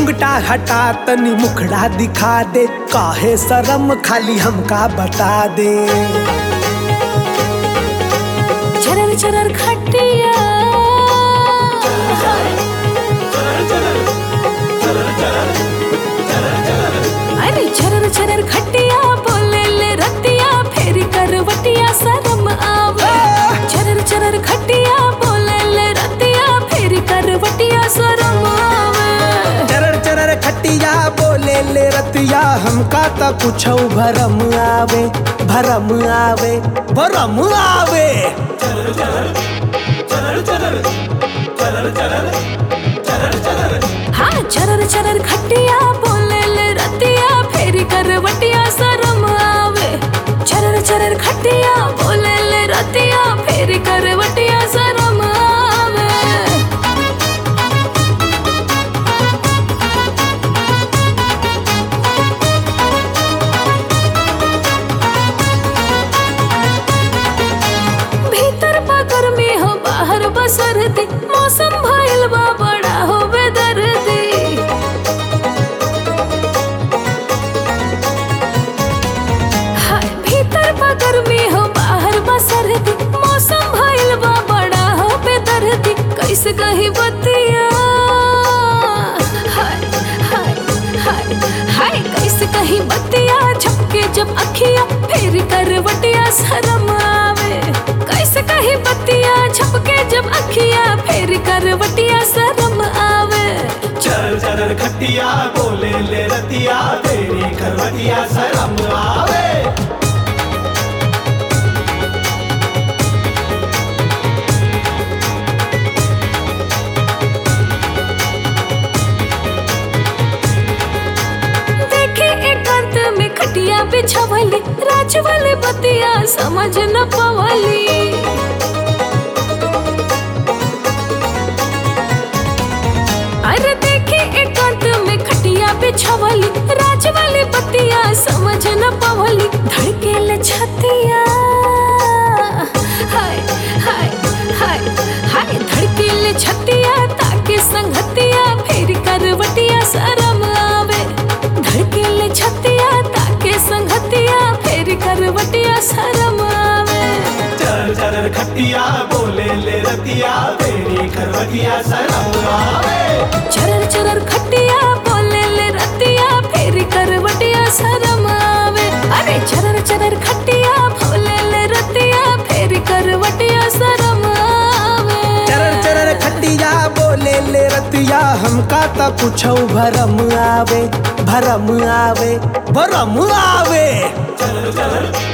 घुंघटा हटा तनी मुखड़ा दिखा दे काहे शरम खाली हमका बता दे चरर चरर खटिया अरे चरर चरर खटिया बोले ले रतिया फेरी करवटिया शरम आवे चरर चरर खटिया बोले ले रतिया फेरी करवटिया शरम आवे चरर चरर खटिया बोले ले रतिया हमका त कुछ भरम आवे भरम आवे भरम आवे हाँ चरर चरर खटिया बोले ले रतिया फेरी करवटिया शरम आवे चरर चरर खटिया बोले ले रतिया फेरी करवटिया शरम आवे भीतर बा गर्मी हो बाहर बा सर्दी मौसम भइल बा बड़ा हो बेदर्दी हाय भीतर बा गर्मी हो बाहर बा सर्दी मौसम भइल बा बड़ा हो बेदर्दी कैसे कही बतिया हाय हाय हाय हाय कैसे कही बतिया झपके जब अखिया फेर करवटिया शरम आवे कैसे कही बतिया झपके जब अखिया फेर करवटिया शरम आवे चल चल खटिया बोले ले रतिया तेरी करवटिया शरम आवे देखे एकांत में खटिया बिछावली राज वाले बतिया समझ न पवली अरे देखे एकांत में खटिया बिछावली राज वाले बतिया समझ न पवली धड़के ले छतिया हाय हाय हाय हाय धड़के ले छतिया ताके संगतिया फेर करवटिया शरम आवे धड़के ले छतिया ताके संगतिया फेर करवटिया शरम आवे चल चल खटिया बोले ले रतिया तेरी करवटिया शरम आवे चरर चरर खटिया बोले ले रतिया फेर करवटिया शरम आवे अरे चरर चरर खटिया बोले ले रतिया फेर करवटिया शरम आवे चरर चरर खटिया बोले ले रतिया हमका त कुछ भरम आवे भरम आवे भरम आवे चल चल